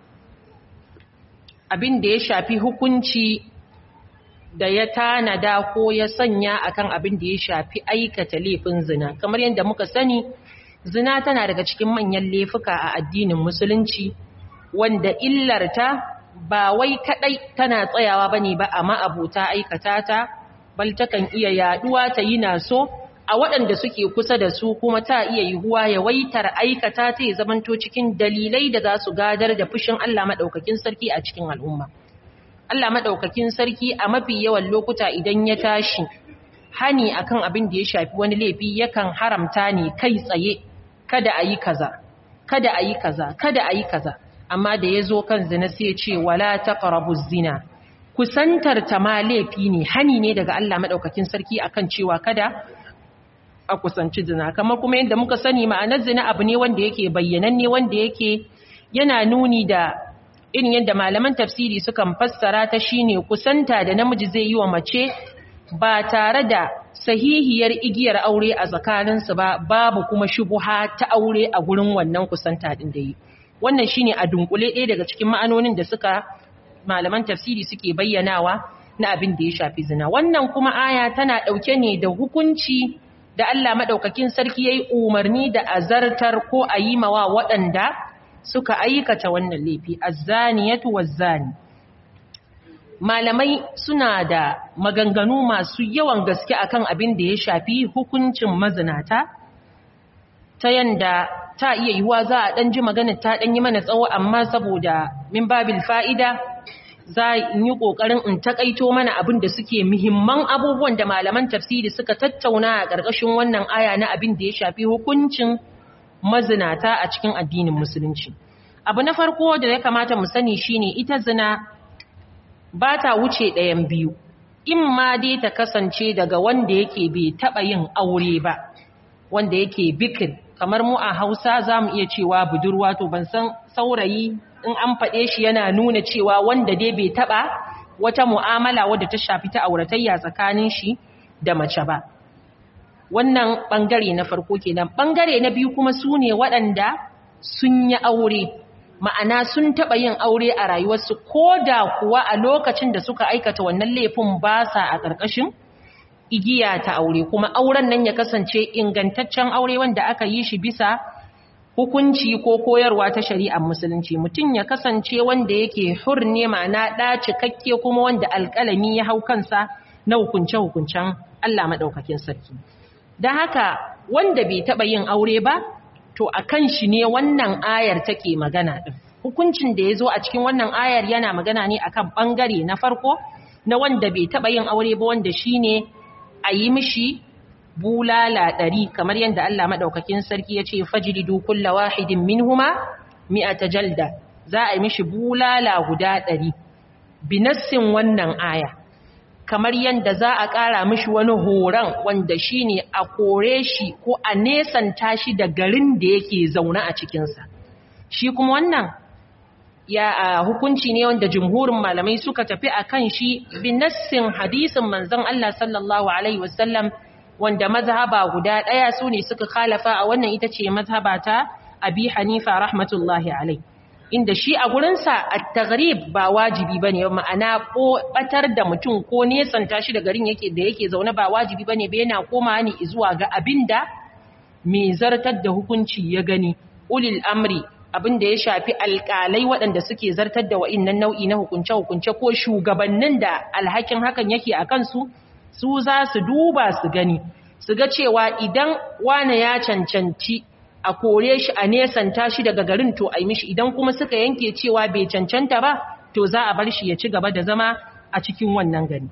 abin da ya shafi hukunci da ya tanada ko ya sanya akan abin da ya shafi aikata laifin zina kamar yadda muka sani zina tana daga cikin manyan laifuka a addinin musulunci wanda illarta ba wai kadai tana tsayawa bane ba amma abota aikata ta bal takan iya yaduwa ta yi naso a waɗanda suke kusa da su kuma ta iya yiwuwa ya waitar aikata ta ya zamanto cikin dalilai da za su gadar da fushin Allah madaukakin sarki a cikin al'umma Allah madaukakin sarki a mafi yawan lokuta idan ya tashi hani akan abin da ya shafi wani laifi yakan haramta ne kai tsaye kada a yi kaza kada a yi kaza kada a yi kaza amma da ya zo kan zina sai ya ce wala taqrabu zina kusantar ta ma laifi ne hani ne daga Allah madaukakin sarki akan cewa kada a kusanci zina kamar kuma yadda muka sani ma'anar zina abu ne wanda yake bayyananne wanda yake yana nuni da irin yadda malaman tafsiri sukan fassara ta shine kusanta da namiji zai yi wa mace ba tare da sahihiyar igiyar aure a tsakaninsu ba babu kuma shubuha ta aure a gurin wannan kusanta din da yi wannan shine a dunkule ɗaya daga cikin ma'anonin da suka malaman tafsiri suke bayyanawa na abin da ya shafi zina wannan kuma aya tana ɗauke ne da hukunci da Allah maɗaukakin sarki ya yi umarni da azartar ko a yi mawa waɗanda suka aikata wannan laifi azzaniyatu wazzani malamai suna da maganganu masu yawan gaske akan abin da ya shafi hukuncin mazinata ta yanda ta iya yiwuwa za a ɗan ji magana ta ɗan yi mana tsawo amma saboda min babil fa'ida za in yi ƙoƙarin in taƙaito mana abin da suke muhimman abubuwan da malaman tafsiri suka tattauna a ƙarƙashin wannan aya na abin da ya shafi hukuncin mazinata a cikin addinin musulunci abu na farko da ya kamata mu sani shine ita zina ba ta wuce ɗayan biyu in ma dai ta kasance daga wanda yake bai taɓa yin aure ba wanda yake bikir kamar mu a hausa za mu iya cewa budurwa to ban san saurayi in an faɗe shi yana nuna cewa wanda dai bai taɓa wata mu'amala wadda ta shafi ta auratayya tsakanin shi da mace ba wannan ɓangare na farko kenan ɓangare na biyu kuma su ne waɗanda sun yi aure ma'ana sun taɓa yin aure a rayuwarsu ko da kuwa a lokacin da suka aikata wannan laifin ba sa a ƙarƙashin igiya ta aure kuma auren nan ya kasance ingantaccen aure wanda aka yi shi bisa hukunci ko koyarwa ta shari'ar musulunci mutum ya kasance wanda yake hur ne ma'ana ɗa cikakke kuma wanda alƙalami ya hau kansa na hukunce-hukuncen Allah maɗaukakin sarki don haka wanda bai taɓa yin aure ba to a kan shi ne wannan ayar take magana ɗin hukuncin da ya zo a cikin wannan ayar yana magana ne akan ɓangare na farko na wanda bai taɓa yin aure ba wanda shi ne a yi mishi bulala ɗari kamar yadda Allah maɗaukakin sarki ya ce fajiridu kulla wahidin minhuma mi'ata jalda za a yi mishi bulala guda ɗari binassin wannan aya kamar yadda za a ƙara mishi wani horon wanda shi ne a kore shi ko a nesanta shi da garin da yake zaune a cikinsa shi kuma wannan ya a hukunci ne wanda jumhurin malamai suka tafi a kan shi binassin hadisin manzon Allah sallallahu Alaihi wasallam wanda mazhaba guda ɗaya su ne suka khalafa a wannan ita ce mazhaba ta abi hanifa rahmatullahi alai inda shi a gurinsa a taghrib ba wajibi ba ne ma'ana batar da mutum ko nesanta shi da garin yake da yake zaune ba wajibi ba ne ba yana koma ne zuwa ga abin da mai zartar da hukunci ya gani ulil amri abin da ya shafi alƙalai waɗanda suke zartar da wa'innan nau'i na hukunce-hukunce ko shugabannin da alhakin hakan yake a kansu su za su duba su gani su ga cewa idan wane ya cancanci a kore shi a nesanta shi daga garin to a yi mishi idan kuma suka yanke cewa bai cancanta ba to za a bar shi ya ci gaba da zama a cikin wannan gari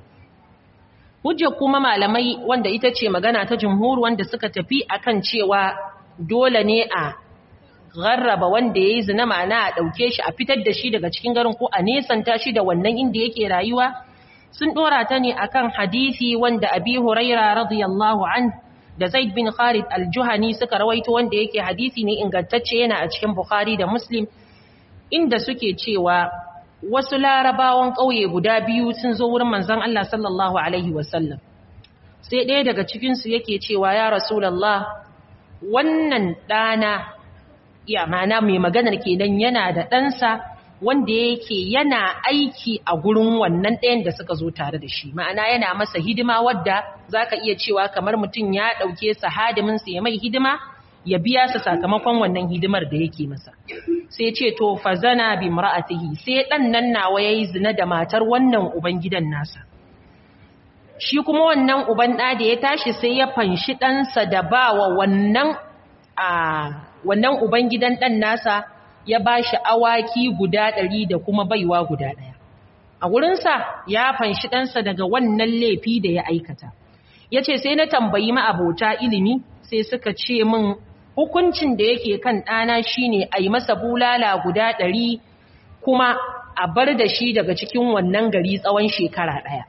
hujjar kuma malamai wanda ita ce magana ta jumhur wanda suka tafi akan cewa dole ne a garraba wanda ya yi zina ma'ana a ɗauke shi a fitar da shi daga cikin garin ko a nesanta shi da wannan inda yake rayuwa sun ɗora ta ne akan hadisi wanda abi huraira radiyallahu an da Zaid bin Khalid al-Juhani suka rawaito wanda yake hadisi ne ingantacce yana a cikin Bukhari da Muslim inda suke cewa wasu larabawan ƙauye guda biyu sun zo wurin manzon Allah sallallahu alaihi wasallam sai ɗaya daga cikinsu yake cewa ya rasulallah wannan ɗana ya mana mai maganar kenan yana da ɗansa wanda yake yana aiki a gurin wannan ɗayan da suka zo tare da shi ma'ana yana masa hidima wadda za ka iya cewa kamar mutum ya ɗauke sa hadiminsa ya mai hidima ya biya sa sakamakon wannan hidimar da yake masa sai ce to fazana bi mar'atihi sai ɗan nan nawa yayi zina da matar wannan ubangidan nasa shi kuma wannan uban ɗa da ya tashi sai ya fanshi ɗansa da ba wa wannan a wannan uban gidan ɗan nasa ya ba shi awaki guda ɗari da kuma baiwa guda ɗaya a wurinsa ya fanshi ɗansa daga wannan laifi da ya aikata ya ce sai na tambayi ma'abota ilimi sai suka ce min hukuncin da yake kan ɗana shine a yi masa bulala guda ɗari kuma a bar da shi daga cikin wannan gari tsawon shekara ɗaya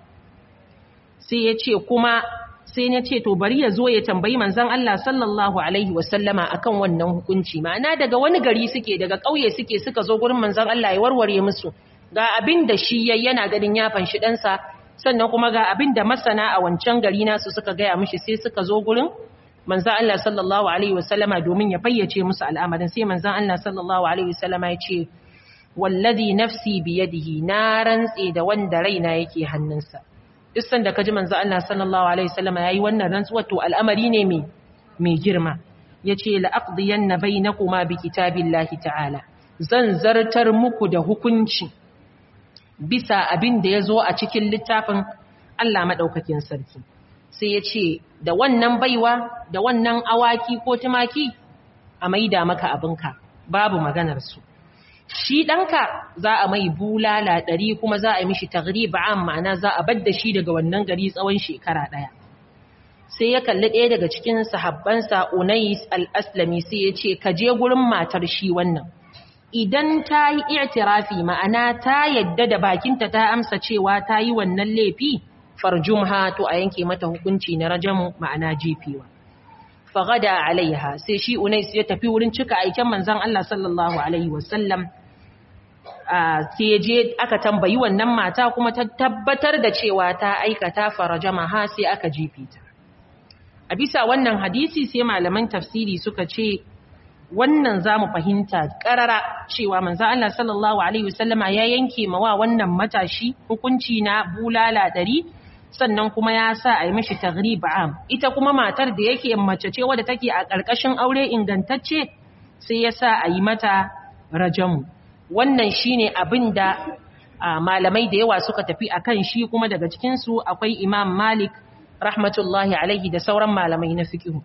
sai ya ce kuma sai ya ce to bari ya zo ya tambayi manzon Allah sallallahu alaihi wasallama akan wannan hukunci ma'ana daga wani gari suke daga ƙauye suke suka zo gurin manzon Allah ya warware musu ga abin da shi yayi yana ganin ya fanshi ɗansa sannan kuma ga abin da masana a wancan gari nasu suka gaya mishi sai suka zo gurin manzon Allah sallallahu alaihi wasallama domin ya fayyace musu al'amarin sai manzon Allah sallallahu alaihi wasallama ya ce wallazi nafsi biyadihi na rantse da wanda raina yake hannunsa duk sanda kaji manzo Allah sallallahu alaihi wasallam yayi wannan rantsuwa to al'amari ne mai mai girma yace la aqdiyanna bainakuma bi kitabillahi ta'ala zan zartar muku da hukunci bisa abin da yazo a cikin littafin Allah madaukakin sarki sai yace da wannan baiwa da wannan awaki ko tumaki a maida maka abinka babu maganar su shi ɗanka za a mai bulala ɗari kuma za a yi mishi tagrib am ma'ana za a badda shi daga wannan gari tsawon shekara ɗaya sai ya kalli ɗaya daga cikin sahabbansa unais al-aslami sai ya ce ka je gurin matar shi wannan idan ta yi i'tirafi ma'ana ta yadda da bakinta ta amsa cewa ta yi wannan laifi farjumha to a yanke mata hukunci na rajamu ma'ana jefewa fagada alaiha sai shi unais ya tafi wurin cika aiken manzon Allah sallallahu alaihi wasallam sai je aka tambayi wannan mata kuma ta tabbatar da cewa ta aikata farajama ha sai aka jefe ta a bisa wannan hadisi sai malaman tafsiri suka ce wannan zamu fahimta karara cewa manzon Allah sallallahu alaihi wasallama ya yanke mawa wannan matashi hukunci na bulala ɗari sannan kuma ya sa a yi mashi tagrib am ita kuma matar da yake mace ce wadda take a ƙarƙashin aure ingantacce sai ya sa a yi mata rajamu wannan shine abin da malamai da yawa suka tafi akan shi kuma daga cikinsu akwai imam malik rahmatullahi alaihi da sauran malamai na fiqh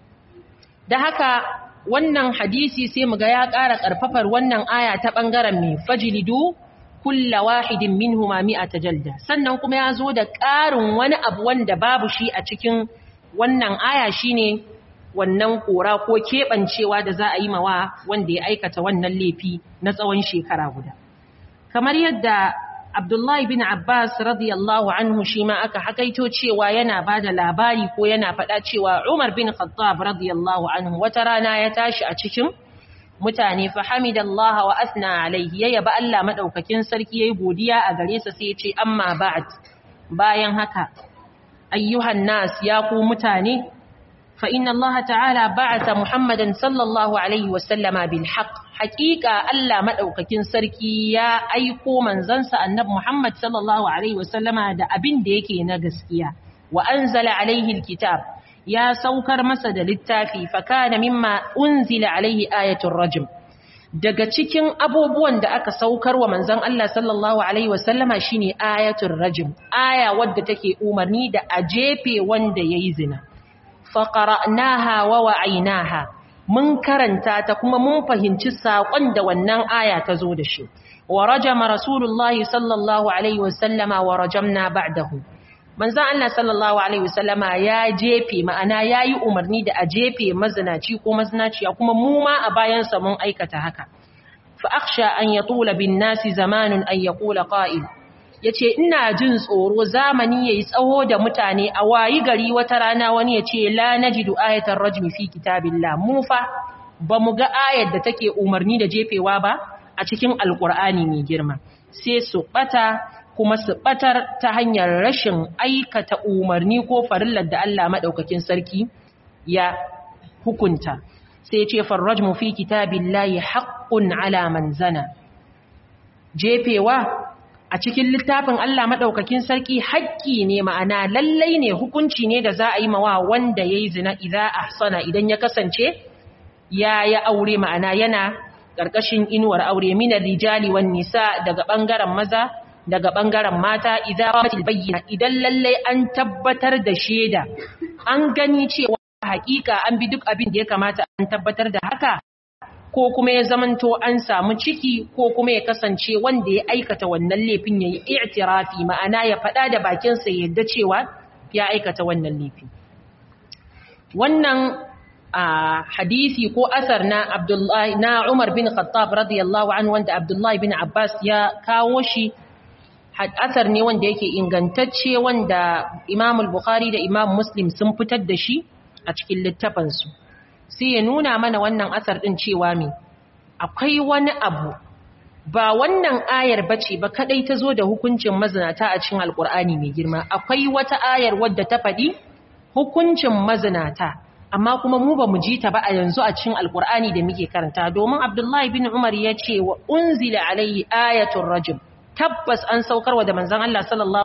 da haka wannan hadisi sai mu ga ya ƙara ƙarfafar wannan aya ta ɓangaren mai fajilidu kulla wahidin minhuma mi'ata jalda sannan kuma ya zo da ƙarin wani abu wanda babu shi a cikin wannan aya shine wannan kora ko keɓancewa da za a yi mawa wanda ya aikata wannan laifi na tsawon shekara guda kamar yadda Abdullahi bin Abbas radiyallahu anhu shi ma aka hakaito cewa yana ba da labari ko yana faɗa cewa Umar bin Khattab radiyallahu anhu wata rana ya tashi a cikin mutane fa hamidallaha wa asna alaihi ya yaba Allah madaukakin sarki yayi godiya a gare sa sai ya ce amma ba'd bayan haka ayyuhan nas ya ku mutane fa inna Allah ta'ala ba'atha Muhammadan sallallahu alaihi wa sallama bil haqq haqiqa Allah madaukakin sarki ya aiko manzansa annabi Muhammad sallallahu alaihi wa sallama da abin da yake na gaskiya wa anzala alaihi alkitab ya saukar masa da littafi fakana mimma unzila alaihi ayatul rajm daga cikin abubuwan da aka saukar wa manzon Allah sallallahu alaihi wasallama shine ayatul rajm aya wadda take umarni da a jefe wanda yayi zina faqara'naha wa wa'aynaha mun karanta ta kuma mun fahimci sakon da wannan aya ta zo da shi wa rajama rasulullahi sallallahu alaihi wasallama wa rajamna ba'dahu manzan Allah sallallahu Alaihi wasallama ya jefe ma'ana ya yi umarni da a jefe mazinaci ko mazinaciya kuma mu ma a bayansa mun aikata haka fa'aksha an ya tula bin nasi zamanin an ya kula ƙa'il yace ina jin tsoro zamani yayi tsawo da mutane a wayi gari wata rana wani yace la najidu ayatar rajmi fi kitabillah mu fa bamu ga ayar da take umarni da jefewa ba a cikin alqur'ani mai girma sai su bata kuma su batar ta hanyar rashin aikata umarni ko farillar da Allah madaukakin sarki ya hukunta sai ce farrajmu fi kitabillahi haqqun ala man zana jefewa a cikin littafin Allah madaukakin sarki haƙƙi ne ma'ana lallai ne hukunci ne da za a yi mawa wanda yayi zina idza ahsana idan ya kasance ya ya aure ma'ana yana ƙarƙashin inuwar aure minar rijali wan nisa daga ɓangaren maza daga ɓangaren mata idan bayyana idan lallai an tabbatar da shaida an gani cewa hakika an bi duk abin da ya kamata an tabbatar da haka ko kuma ya zamanto an samu ciki ko kuma ya kasance wanda ya aikata wannan laifin ya yi i'tirafi ma'ana ya faɗa da bakinsa ya yadda cewa ya aikata wannan laifi wannan a hadisi ko asar na Abdullahi na Umar bin Khattab radiyallahu anhu wanda Abdullahi bin Abbas ya kawo shi asar ne wanda yake ingantacce wanda Imam al-Bukhari da Imam Muslim sun fitar da shi a cikin littafansu sai ya nuna mana wannan asar din cewa me akwai wani abu ba wannan ayar bace ba kadai ta zo da hukuncin mazinata a cikin alkur'ani mai girma akwai wata ayar wadda ta faɗi hukuncin mazinata amma kuma mu ba mu ji ta ba a yanzu a cikin alkur'ani da muke karanta domin abdullahi bin umar ya ce wa unzila alayhi ayatul rajul tabbas an saukarwa da manzon Allah sallallahu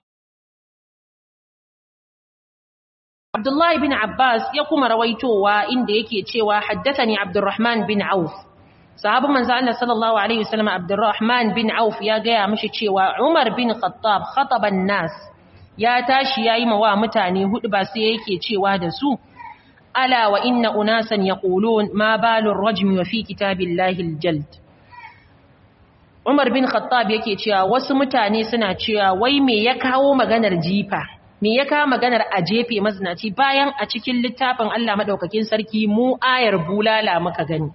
Abdullahi bin Abbas ya kuma rawaitowa inda yake cewa haddathani Abdurrahman bin Auf sahabin manzo Allah sallallahu alaihi wasallam Abdurrahman bin Auf ya gaya mishi cewa Umar bin Khattab khataba nas ya tashi yayi mawa mutane hudu ba sai yake cewa da su ala wa inna unasan yaqulun ma balur rajmi wa fi kitabillahi aljald Umar bin Khattab yake cewa wasu mutane suna cewa wai me ya kawo maganar jifa me ya kawo maganar a jefe mazinaci bayan a cikin littafin Allah madaukakin sarki mu ayar bulala muka gani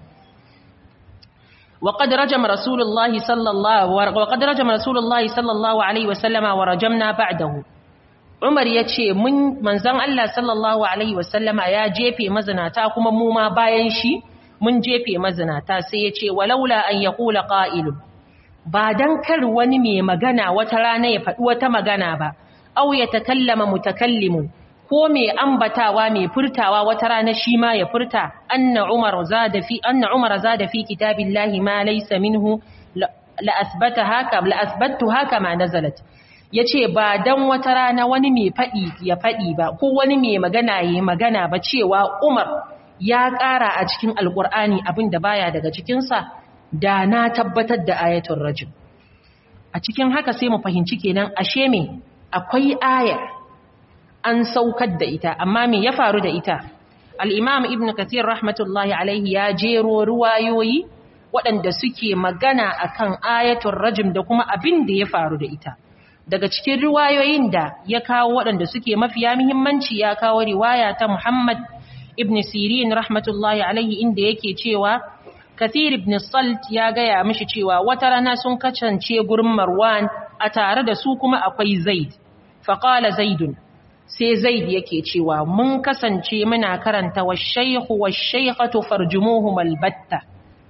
وقد رجم رسول الله صلى الله وقد رجم رسول الله صلى الله عليه وسلم ورجمنا بعده Umar ya ce manzon Allah sallallahu alaihi wasallama ya jefe mazinata kuma mu ma bayan shi mun jefe mazinata sai ya ce walaula an yaqula qa'ilun ba dan kar wani mai magana wata rana ya faɗi wata magana ba aw ya takallama mutakallimun ko mai ambatawa mai furtawa wata rana shi ma ya furta anna umar zada fi anna umar zada fi kitabillahi ma laysa minhu la asbata haka la asbattu haka ma nazalat yace ba dan wata rana wani mai fadi ya fadi ba ko wani mai magana yayi magana ba cewa umar ya ƙara a cikin alqur'ani abinda baya daga cikin sa da na tabbatar da ayatul rajul a cikin haka sai mu fahimci kenan ashe me akwai ayar an saukar da ita amma me ya faru da ita al-imam ibn kathir rahmatullahi alaihi ya jero ruwayoyi waɗanda suke magana akan ayatul rajm da kuma abin da ya faru da ita daga cikin riwayoyin da ya kawo waɗanda suke mafiya muhimmanci ya kawo riwaya ta Muhammad ibn Sirin rahmatullahi alaihi inda yake cewa Kathir ibn Salt ya gaya mishi cewa wata rana sun kacance gurin Marwan a tare da su kuma akwai Zaid faqala Zaidun sai Zaid yake cewa mun kasance muna karanta wash-shaykhu wash-shaykhatu farjumuhum albatta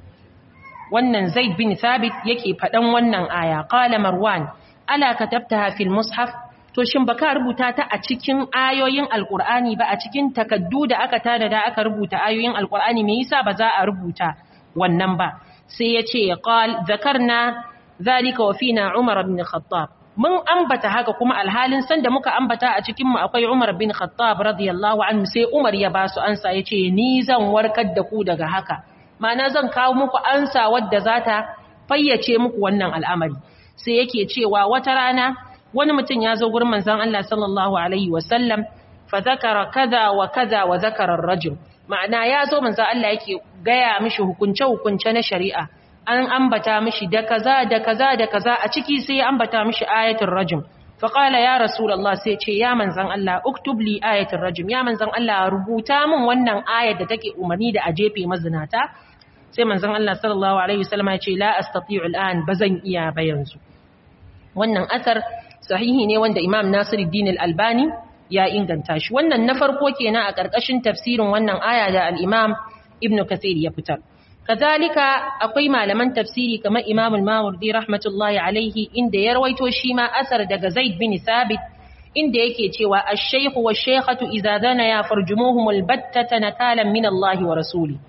wannan Zaid bin Thabit yake faɗan wannan aya qala Marwan ala katabtaha fil mushaf to shin baka rubuta ta a cikin ayoyin alqur'ani ba a cikin takaddu da aka tada da aka rubuta ayoyin alqur'ani me yasa ba za a rubuta wannan ba sai yace qal zakarna zalika wa fina umar ibn khattab mun ambata haka kuma alhalin san da muka ambata a cikin mu akwai umar bin khattab radiyallahu anhu sai umar ya ba su ansa yace ni zan warkar da ku daga haka ma'ana zan kawo muku ansa wadda za ta fayyace muku wannan al'amari sai yake cewa wata rana wani mutum ya zo gurin manzon Allah sallallahu alaihi wasallam fa zakara kaza wa kaza wa zakara ar-rajul ma'ana ya zo manzon Allah yake gaya mishi hukunce hukunce na shari'a an ambata mishi da kaza da kaza da kaza a ciki sai ya ambata mishi ayatul rajm fa qala ya rasulullah sai ce ya manzon Allah uktub li ayatul rajm ya manzon Allah rubuta min wannan ayar da take umarni da a jefe mazinata sai manzon Allah sallallahu alaihi wasallam ya ce la astati'u al'an bazan iya ba yanzu wannan asar sahihi ne wanda Imam Nasiruddin Al-Albani ya inganta shi wannan na farko kenan a ƙarƙashin tafsirin wannan aya da al-Imam Ibn Kathir ya fitar kazalika akwai malaman tafsiri kamar Imam al-Mawardi rahmatullahi alaihi inda ya rawaito shi ma asar daga Zaid bin Thabit inda yake cewa ash-shaykh wa shaykhatu idza dana ya farjumuhum al-battata nakalan min Allah wa rasuli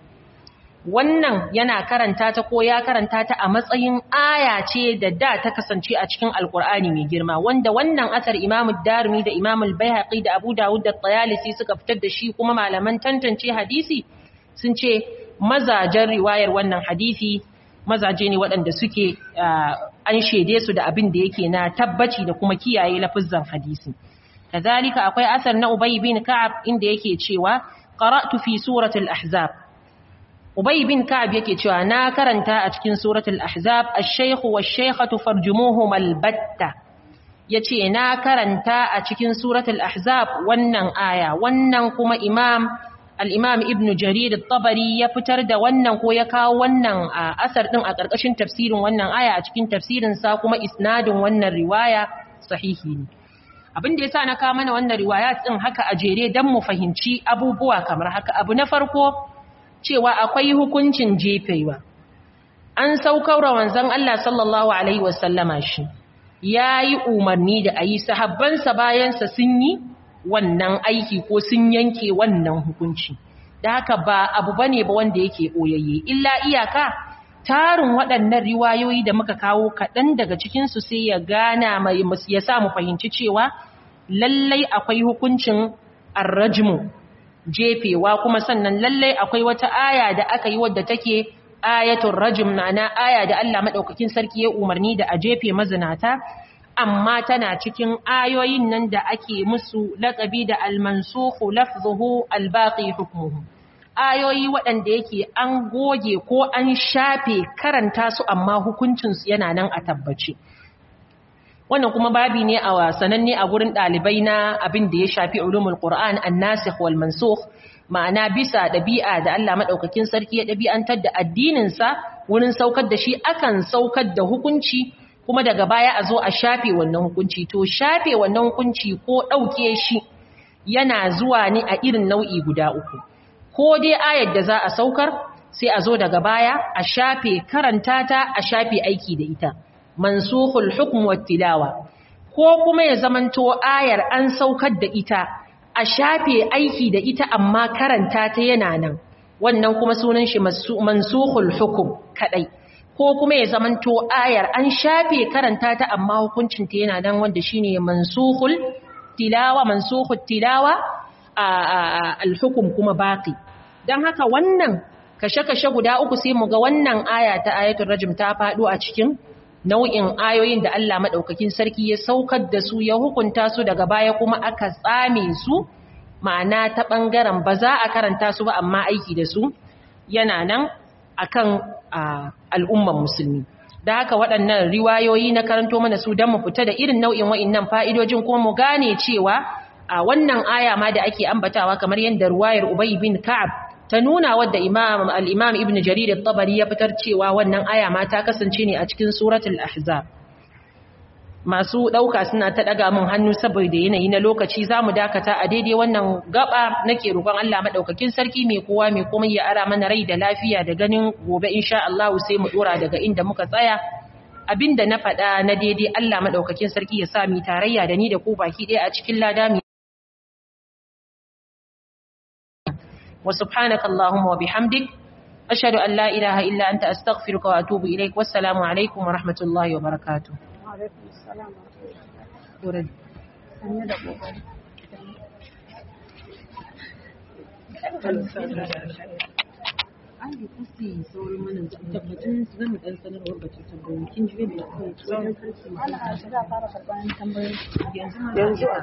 wannan yana karanta ta ko ya karanta ta a matsayin aya ce da da ta kasance a cikin alkur'ani mai girma wanda wannan asar Imam Darimi da Imam al-Baihaqi da Abu Dawud da Tayalisi suka fitar da shi kuma malaman tantance hadisi sun ce mazajen riwayar wannan hadisi mazaje ne waɗanda suke an shaide su da abin da yake na tabbaci da kuma kiyaye lafizan hadisi kazalika akwai asar na Ubay bin Ka'ab inda yake cewa qara'tu fi suratul ahzab Ubay bin Ka'ab yake cewa na karanta a cikin suratul ahzab ash-shaykhu wash-shaykhatu farjumuhum al-batta yace na karanta a cikin suratul ahzab wannan aya wannan kuma imam al-imam ibn jarir at-tabari ya fitar da wannan ko ya kawo wannan asar din a karkashin tafsirin wannan aya a cikin tafsirin sa kuma isnadin wannan riwaya sahihi ne abin da yasa na kawo mana wannan riwaya din haka a jere dan mu fahimci abubuwa kamar haka abu na farko cewa akwai hukuncin jefewa an saukar wa manzon Allah sallallahu alaihi wasallama shi yayi umarni da ayi sahabbansa bayansa sun yi wannan aiki ko sun yanke wannan hukunci da haka ba abu bane ba wanda yake boyayye illa iyaka tarin waɗannan riwayoyi da muka kawo kaɗan daga cikinsu sai ya gana mai ya sa mu fahimci cewa lallai akwai hukuncin arrajmu jefewa kuma sannan lallai akwai wata aya da aka yi wadda take ayatul rajm na aya da Allah madaukakin sarki ya umarni da a jefe mazinata amma tana cikin ayoyin nan da ake musu laƙabi da almansukhu lafzuhu albaqi hukmuhu ayoyi waɗanda yake an goge ko an shafe karanta su amma hukuncinsu yana nan a tabbace wannan kuma babi ne a sananne a gurin ɗalibai na abin da ya shafi ulumul qur'an an-nasikh wal mansukh ma'ana bisa ɗabi'a da Allah madaukakin sarki ya ɗabi'antar da addinin sa wurin saukar da shi akan saukar da hukunci kuma daga baya a zo a shafe wannan hukunci to shafe wannan hukunci ko ɗauke shi yana zuwa ne a irin nau'i guda uku ko dai ayar da za a saukar sai a zo daga baya a shafe karanta ta a shafe aiki da ita mansukhul hukm wat tilawa ko kuma ya zamanto ayar an saukar da ita a shafe aiki da ita amma karanta ta yana nan wannan kuma sunan shi mansukhul hukm kadai ko kuma ya zamanto ayar an shafe karanta ta amma hukuncin ta yana nan wanda shine mansukhul tilawa mansukhut tilawa al-hukm kuma baqi dan haka wannan kashe-kashe guda uku sai mu ga wannan aya ta ayatul rajm ta faɗo a cikin nau'in ayoyin da Allah madaukakin sarki ya saukar da su ya hukunta su daga baya kuma aka tsame su ma'ana ta bangaren ba za a karanta su ba amma aiki da su yana nan akan al'umman musulmi da haka waɗannan riwayoyi na karanto mana su don mu fita da irin nau'in wa'innan fa'idojin kuma mu gane cewa a wannan aya ma da ake ambatawa kamar yadda ruwayar Ubay bin Ka'ab ta nuna wadda imam al-imam ibn jarir at-tabari ya fitar cewa wannan aya ma ta kasance ne a cikin suratul ahzab masu dauka suna ta daga min hannu saboda yanayi na lokaci zamu dakata a daidai wannan gaba nake roƙon Allah madaukakin sarki mai kowa mai komai ya ara mana rai da lafiya da ganin gobe insha Allah sai mu dora daga inda muka tsaya abinda na faɗa na daidai Allah madaukakin sarki ya sa mi tarayya da ni da ku baki ɗaya a cikin lada وسبحانك اللهم وبحمدك أشهد أن لا إله إلا أنت أستغفرك وأتوب إليك والسلام عليكم ورحمة الله وبركاته وعليكم السلام ورحمة الله an yi kusi saurin mana tabbatun zan dan sanarwar batun tambayoyi kin ji yadda kawai tsohon ana shiga fara karɓar tambayoyi yanzu